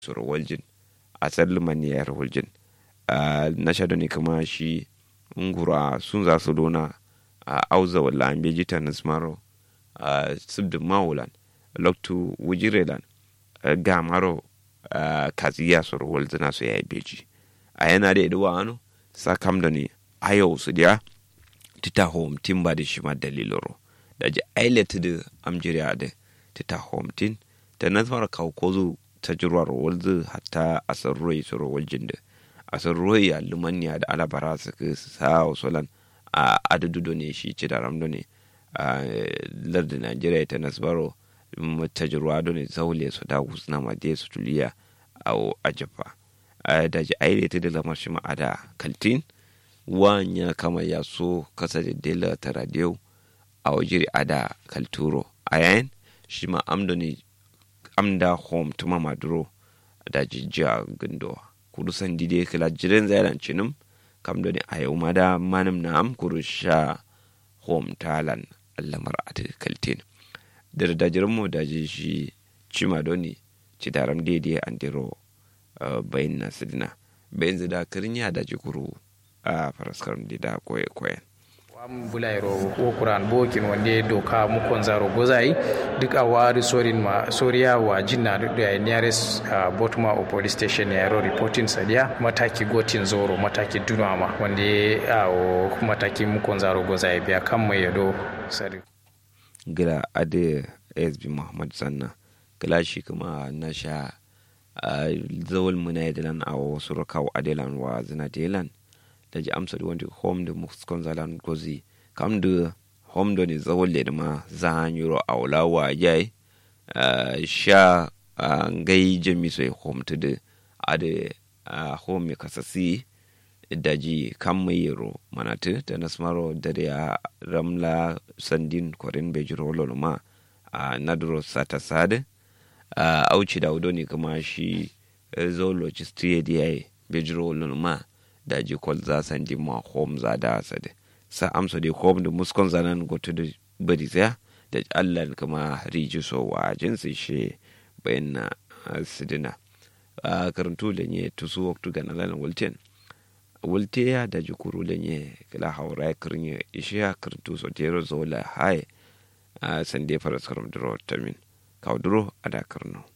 suru waljin a tsalliman ya yar waljin na sha ne kuma shi ngura sun za su dona a auza wala an beji ta nasmaro a sibda mawulan loktu wujirelan ga maro kaziya suru waljina su ya yi beji a yana da iduwa ano sa kam da ne a yau su diya tita home tin ba da shi ma daliloro da ji ailata da amjiriya da tita home tin ta nasmara kawo ko zu ta jirwar walzu hatta a sarroi su waljin da a sarroi a lumaniya da alabara su ka sa solan a adadu ne shi ci da ramdo ne a lardin najeriya ta nasbaro ta jirwa da ne zaule su da husna madiya su tuliya a ajafa da ji ailata da lamar shi ma'ada kaltin wanya kama ya so kasa da dela ta radio a wajiri ada kalturo a yayin shi ma amdo ne amda home tuma maduro da jijjiya gundo kudu san dide kala jiren zairan cinum kam da ne a yau ma da manim na am kuru sha home talan allamar ati kaltin da da jiren mu da ji shi cima doni ci daram daidai an diro bayin na sidina bayin zida kirin ya da jikuru a faraskar da koye koyen am bulayro wo kuran bokin wande doka mukon zaro gozai duk a wari sorin ma soriya wa jinna da nearest uh, botuma o police station ya ro reporting sadia mataki gotin zoro mataki dunama wande a o mataki mukon zaro gozai biya kan mai yado sari gila ade sb muhammad sanna gila shi kuma na sha zawal muna da nan a wasu rakawa adelan wa zina delan da ji amsa da wanda home da muskon zalan gozi kam da home da ne zawon da ma za a yi a wula wa yai sha gai jami sai home ta da a da home ya kasasi da ji kam mai yaro manatu da nasmaro da da ya ramla sandin kwarin bejiro loloma a nadro sata sade auci da wudo ne kuma shi zoologist ya da ya yi bejiro loloma da ji kwal za san ji ma hom za da sa de sa amsa de hom da muskon zanan goto da bari tsaya da Allah kuma riji so wa jinsi she bayan na sidina a karantu da ne tusu waktu ga nalan wulten wulte ya da ji kuru da ne kila haura ya kirin ishe ya karantu so tero zola hai a sande faras karam duro tamin kauduro a da karno